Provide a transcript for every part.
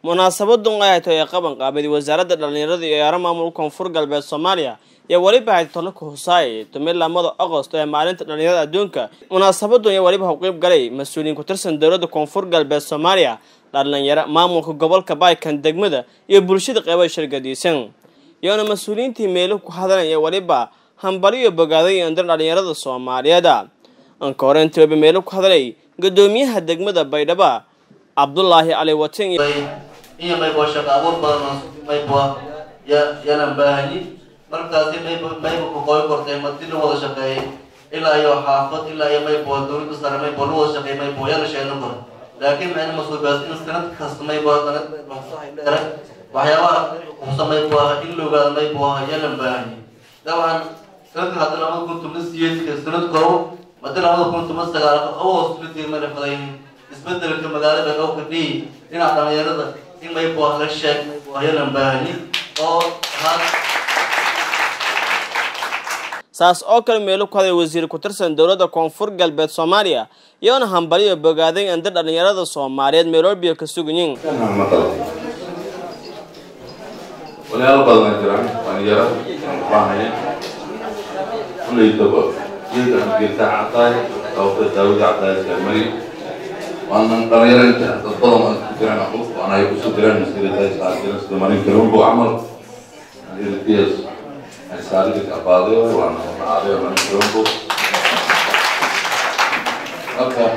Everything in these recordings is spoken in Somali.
munaasabadan ay hayto ee qaban qaabadi wasaaradda dhallinyarada iyo ciyaaro maamulka koonfur galbeed soomaaliya iyo weliba hayto tolaka husaaye tumid lamada agost ee maalinta dhallinyarada adduunka munaasabadan iyo weliba hawqiib galay mas-uuliyiin ku-tirsan dowladda koonfur galbeed soomaaliya dhalinyaro maamulka gobolka baykan degmada iyo bulshada qeybaha shirgadiisan iyoona mas-uuliyiintii meelo ku hadalaya weliba hambaliyo bogaaday andar dhalinyarada soomaaliyeed anka hore intiiba meelo ku hadalay gudoomiyaha degmada baydhabo cabdulaahi cali watin iyo maybo shaqo abuur badan maybo yanan baahanyi markaasi maybo maybo ku qoy kortay madi la wada shaqeeyay ilaa iyo xaafad ilaa iyo maybo dowladda sare maybo la wada shaqeey maybo yana sheegna kor laakiin macna masuubaas in sanad kasta maybo sanad dheere waxyaabaha kusa maybo in la ogaado maybo yanan baahanyi dabcan sanadka hadda labada kun toban siyeedka sanad koro madi labada kun toban sagaalka oo suladii mana fadayn isbedelka magaalada dhowka dhii dhinaca dhalinyarada in maybo la sheeg yanan baahanyi oo saas oo kale meelo ku hadlay wasiir ku-tirsan dowladda koonfur galbeed soomaaliya iyoona hambaliyo bogaaday andar dhalinyarada soomaaliyeed meeloobiyo ka sugayin walaalo badan jiraan dhalinyaro baahaya kulaytaba geedkan geedka cadaay sababta daawada cadaayska mari waanan dhalinyaro inta dad badan waa ku jiraan aquf waana ay kusoo jiraan maskilatay saakira sida marin kalunbo camal ilkiis saaliga kabaadayo waana nacaadayo marin kalunbo marka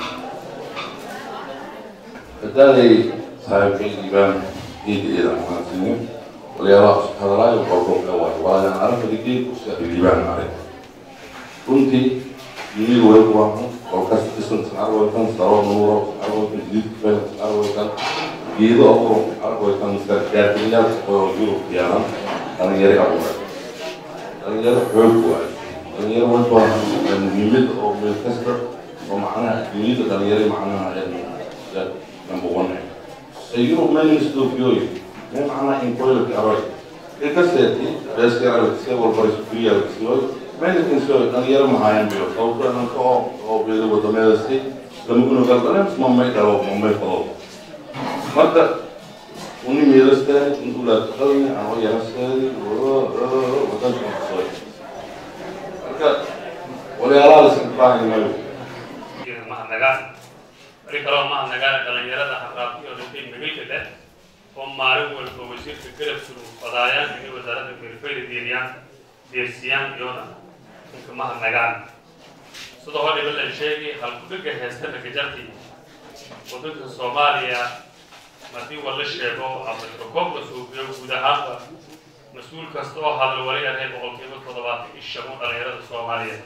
hadaaday saaxiibkaygiibaan geeda iyada mahadsiinin walyaalaha isku hadalaayo qolqolka waay waayan aragada geedku saaxiibkiibaan arag runtii yimid way waamu kolkaas dhisan arwaykan saro nuuro arwaykan jididka arwaykan geedo abuuro arwaykan gaargayaal oo yurub yaalan dhalinyaro abuuray dhalinyaro xoog waay dhalinyaro way baahan muhiimad oo meel kasta oo macnaha duniyada dhalinyaro macnaha number one yurub menisdoofiyoy me macnaha inkoylka aroy ilkaseeti beeska arag se walbariskuyaagsiyoy meelkiiso dhalinyaro mahaayan biyo sababto dhanka oo oo beeda wadameedasi lama gunogaldaleen mamay dhalo mamay fado marka uni meelasteedi indulaataqadni ano yarasteedi wadanka soy marka walyaalaha lasinbaahay mayo mahadnagaan weli kaloo mahadnagaan dhalinyarada haqaaqiyo dhintay magalka leh oo maalin walba wasiirka garab suru fadaayaan inay wasaaradda beerfayda deeriyaan deersiyaan iyona ninka mahadnagaan sidoo hor dhiba la sheegay halkudhiga heesta ragajarti wadanka soomaaliya haddii wala sheego ama rokoob la suubiyo guud ahaanba mas-uul kasta oo hadal wali ahay boqolkiiba toddobaatan iyo shan dhalinyarada soomaaliyeed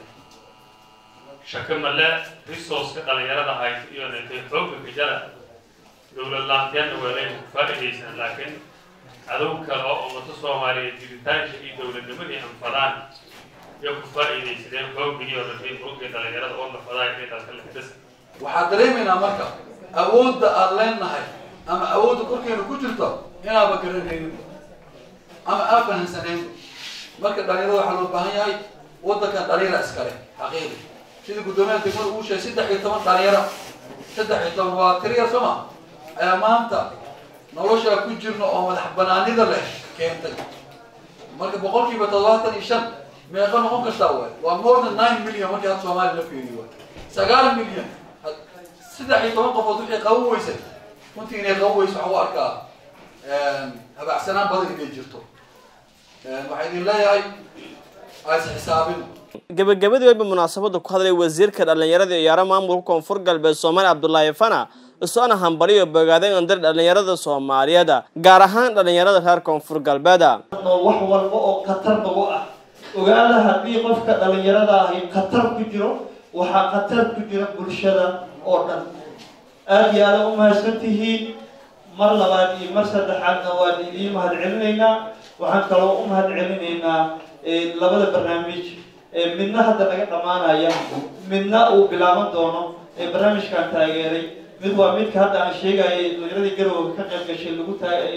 shaka male resourceka dhalinyarada haysa iyo nintay xoogga gajara dowlad laanteena weelayna ku faa'iidaysan laakiin cadow kale oo ummado soomaaliyeed jiritaanka iyo dowladnimadii anfadaan iyo ku faa'iidaysadeen xooggiiyo nintay xoogga dhalinyarada oo nafadaay intaas kale bas waxaad dareemaynaa marka awoodda aada leenahay ama awoodda korkeena ku jirto inaaba garanaynin ama aa fahansaneen marka dhalinyarada waxaa loo baahan yahay waddankan dhalinyara iskale xaqiiqi sida guddoomiyaha degmada uu sheegay saddex iyo toban dhalinyaro saddex iyo toban waa tiriya soma ayaa maanta noloshaa ku jirna oo madax banaanida leh keentay marka boqolkiiba toddobaatan iyo shan meeqa noqon kartaa waay waa more than nine million markii had soomaaliya la fiiriyo waay sagaal milyan saddex iyo toban qofood wixii qaban weysay runtii inay qaban weyso waxaa u arkaa habacsanaan badan inay jirto waxaa idin leeyahay ays xisaabino gabagabadii wayba munaasabada ku hadlay wasiirka dhalinyarada ciyaaro maamulka koonfur galbeed soomaaliya cabdulaahi fana isoona hambaliyo bogaaday andar dhalinyarada soomaaliyeed gaar ahaan dhalinyarada reer koonfur galbeeda wax walba oo khatar nagu ah ogaada haddii qofka dhalinyarada ahi khatar ku jiro waxaa khatar ku jira bulshada oo dhan aada iyo aada u mahadsan tihiin mar labaad iyo mar saddexaadna waan idiin mahad celinaynaa waxaan kaloo u mahad celinaynaa labada barnaamij midna hadda naga dhammaanaya midna uu bilaaban doono ee barnaamijkan taageeray mid waa midka hadda aan sheegayay dhalinyarada garowga ka qayb gashay lagu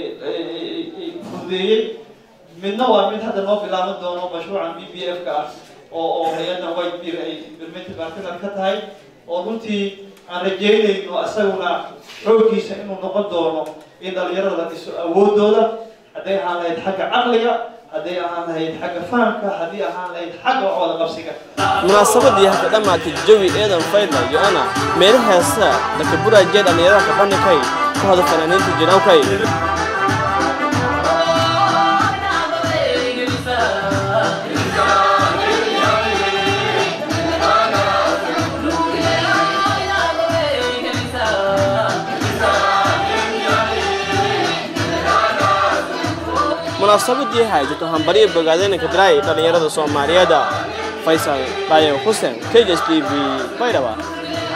fududeeyey midna waa mid hadda noo bilaaban doono mashruucan b b f ka ah oo oo hay-addan white beer ay birminta bartidan ka tahay oo runtii aan rajeynayno isaguna xooggiisa inuu noqon doono in dhalinyarada la dhiso awoodooda hadday ahaan lahayd xagga caqliga hadday ahaan lahayd xagga fahamka haddii ahaan lahayd xagga wada qabsiga munaasabadii haka dhammaatay jawi eedan faydla yo-ana meelo heesa dakaburaajee dhallinyarada kabandhikay ku hada fanaaniinta jinawkay munaasabadii haysato hambariya bogaadeenka diraay dhallinyarada soomaaliyeed faysal dhayo xuseen k s t v baydhaba